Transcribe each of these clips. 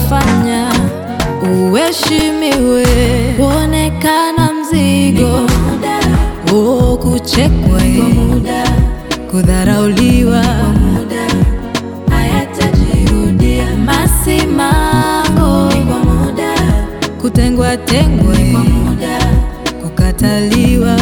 kufanya uheshimiwe, kuonekana mzigo, oh, kuchekwa, kudharauliwa, hayatajirudia. Masimango, kutengwa tengwa, kukataliwa,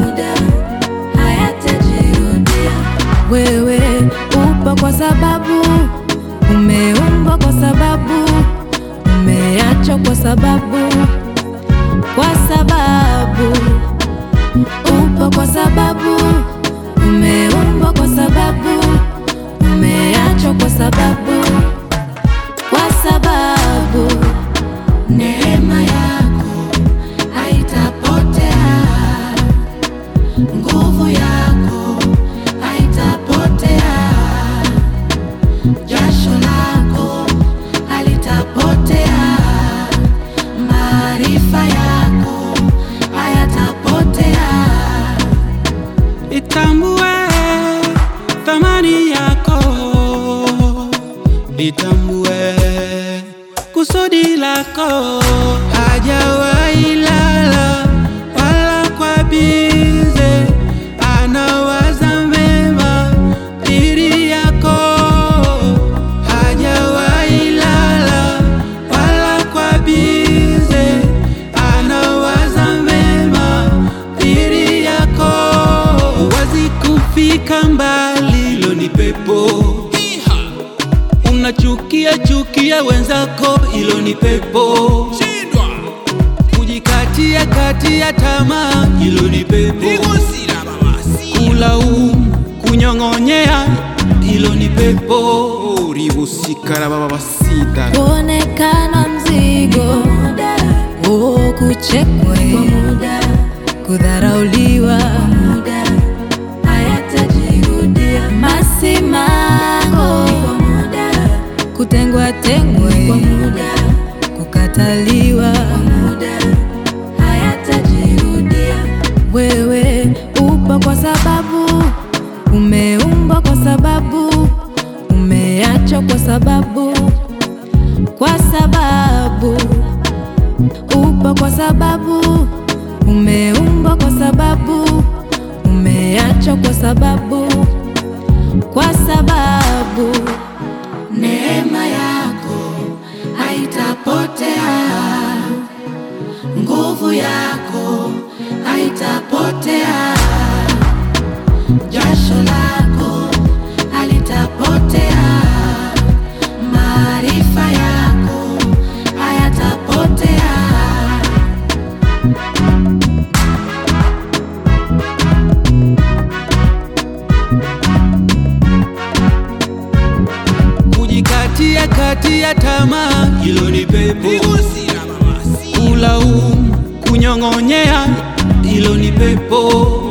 hayatajirudia. Wewe upo kwa sababu umeumbwa, kwa sababu umeachwa, kwa sababu kwa sababu upo, kwa sababu umeumbwa, kwa sababu umeachwa, kwa sababu kwa sababu neema yako haitapotea, nguvu yako haitapotea, jasho lako halitapotea, maarifa yako hayatapotea. Itambue thamani yako, itambue kusudi lako. Hajawahi lala wala kwa bize, anawaza mema dhidi yako. Hajawahi lala wala kwa bize, anawaza mema dhidi yako. Huwezi kufika mbali, hilo ni pepo. Unachukia chukia wenzako, hilo ni pepo. Kujikatia katia tamaa, hilo ni pepo. Kulaumu, kunyong'onyea, hilo ni pepo. ribusikara baba basita kuonekana mzigo, oh, kuchekwa, kudharauliwa, hayatajirudia. Masimango, kutengwa tengwa, kukataliwa, hayatajirudia. Wewe upo kwa sababu umeumbwa, kwa sababu umeachwa, kwa sababu kwa sababu upo, kwa sababu umeumbwa, kwa sababu umeachwa, kwa sababu kwa sababu neema yako haitapotea, nguvu yako haitapotea, jasho lako halitapotea, maarifa yako hayatapotea. kujikatia katia tamaa, hilo ni pepo. Kulaumu, kunyong'onyea, hilo ni pepo.